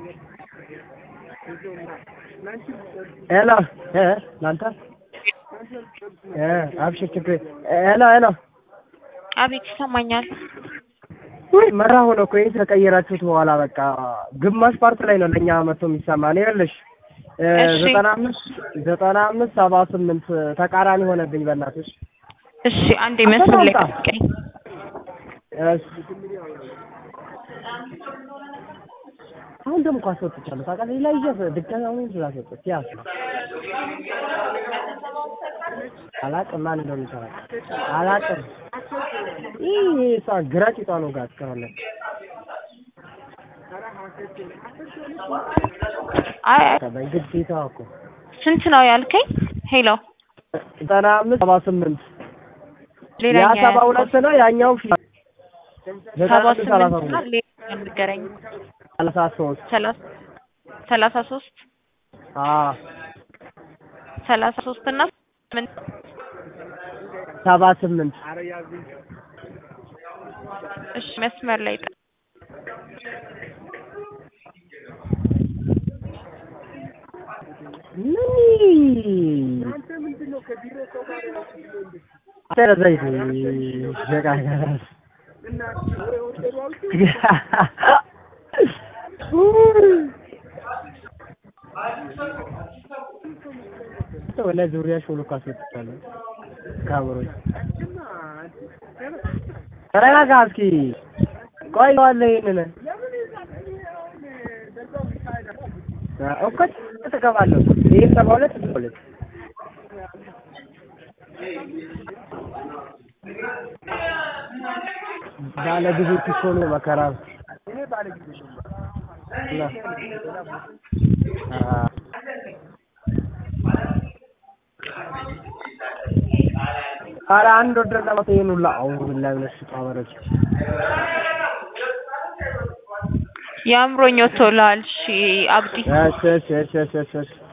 ሄሎ እ ላንተ እ አብሽር ችግር ሄሎ ሄሎ አቤት ይሰማኛል። ውይ መራ ሆነ እኮ ይሄን ከቀየራችሁት በኋላ በቃ ግማሽ ፓርት ላይ ነው ለእኛ መጥቶ የሚሰማ ነው ይኸውልሽ እ እሺ። ዘጠና አምስት ዘጠና አምስት ሰባ ስምንት ተቃራኒ ሆነብኝ በእናትሽ እሺ አንዴ መስመር ላይ አታምጣ። ጠብቀኝ። እሺ አሁን ደግሞ እኮ አስወጥቻለሁ ታውቃለህ ሌላ ይዘህ ድጋሚ አሁን ስላስወጥች ያስ አላቅም ማን እንደሆነ ይሰራል አላቅም ይህ እሷ ግራጭቷ ነው ጋር እስካሁን አይ አይ፣ በግዴታ እኮ ስንት ነው ያልከኝ? ሄሎ ዘጠና አምስት ሰባ ስምንት ያ ሌላኛ ሰባ ሁለት ነው ያኛው ፊ ዘጠና ሰባ አምስት ሰላሳ ስምንት እና ሁለት ሌላ ንገረኝ። ሰላሳ ሶስት ሰላሳ ሰላሳ ሶስት አዎ ሰላሳ ሶስት እና ስምንት ሰባ ስምንት እሺ መስመር ላይ ጠ- ምን አረ ዘይት ሸቃ ወላ ዙሪያ ሾሎ ካስወጥቻለሁ ካምሮች ተረጋጋ እስኪ ቆይ ዋለ ይሄንን እኮ ትገባለሁ ይሄን ሰባ ሁለት ሰባ ሁለት ባለ ጊዜ እኮ ነው መከራ እና አ ኧረ አንድ ወደ ለማት ይሄን ሁላ አውሩ ቢላሂ ምን ሽጣወረች የአእምሮኝ ወጥቶልሃል። እሺ አብዲ እሺ እሺ እሺ እሺ እሺ